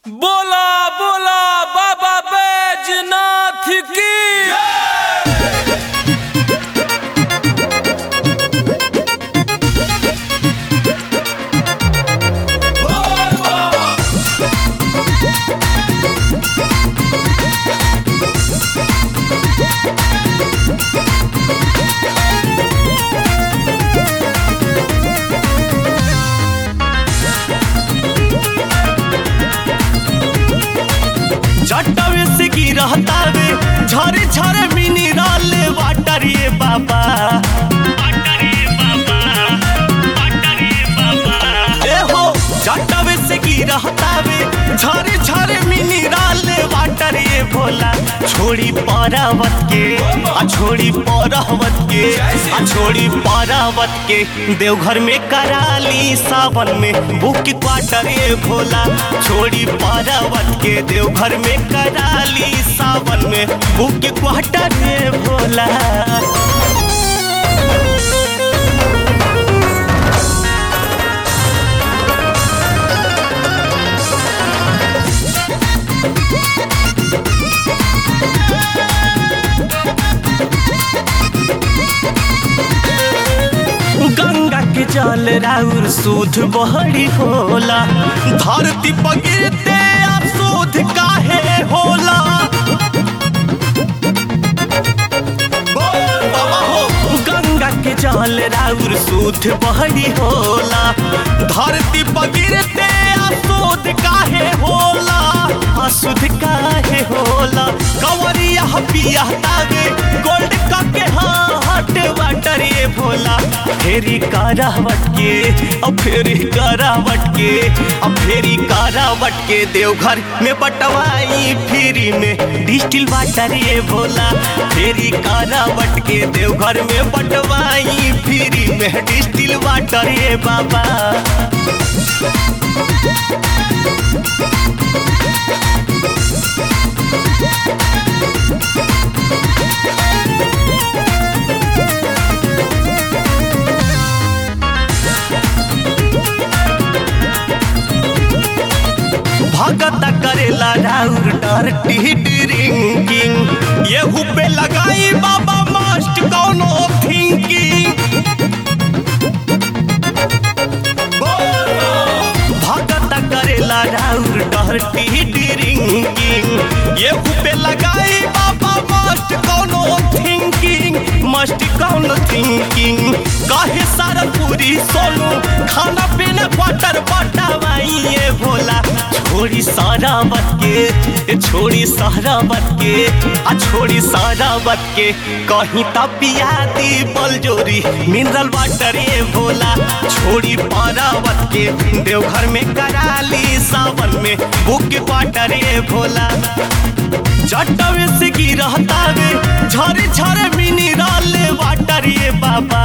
बोला बोला बाबा बैजनाथ की जटवे से गिरहतावे झरे झरे मिनरल वाटर ये बाबा ए हो जटवे से गिरहतावे झरे झरे मिनरल वाटर ये भोला छोड़ी परावत के आ छोड़ी परावत के आ छोड़ी परावत के देवघर में कराली सावन में बुक क्वार्टर ये भोला छोड़ी परावत के देवघर में कराली सावन में बुक क्वार्टर ये भोला गंगा के जल राउर सूद बहरी होला धरती पर गिरते आप सूद काहे होला बाबा हो गंगा के जल राउर सूद बहरी होला धरती पर गिरते अशुद्ध काहे होला अशुद्ध काहे होला कंवरिया पिया तागे गोल्ड कप के हाट वाटर ये भोला फेरी करावट के अब फेरी करावट के अब फेरी करावट के देवघर में बटवाई फ्री में डिस्टिल वाटर ये भोला फेरी करावट के देवघर में बटवाई फ्री में डिस्टिल वाटर ये बाबा भगत करेला राउर डरटी ड्रिंकिंग येहू पे लगाई बाबा मस्ट कौनो थिंकिंग भगत करेला राउर डरटी ड्रिंकिंग येहू पे लगाई बाबा मस्ट कौनो थिंकिंग मस्ट कौनो थिंकिंग काहे सारा पूरी सोनू खाना पीना क्वार्टर बटावाई ये भोला छोड़ी सारा बत के ए छोड़ी सारा बत के आ छोड़ी सारा बत के कहीं तपिया दी बलजोरी मिनरल वाटर ये भोला छोड़ी पारावत के देवघर में कराली सावन में बुक वाटर ये भोला जटवे से गिरहतावे झरे झरे मिनरल वाटर ये बाबा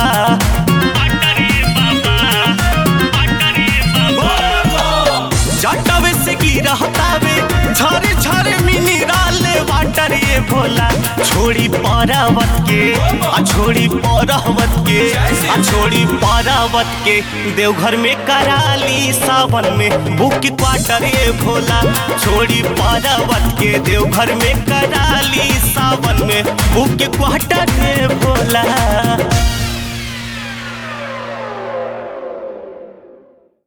जटवे से गिरहतावे झरे झरे मिनरल वाटर ये भोला छोड़ी परावत के आ छोड़ी परावत के आ छोड़ी परावत के देवघर में कराली सावन में बुक क्वार्टर ये भोला छोड़ी परावत के देवघर में कराली सावन में बुक क्वार्टर ये भोला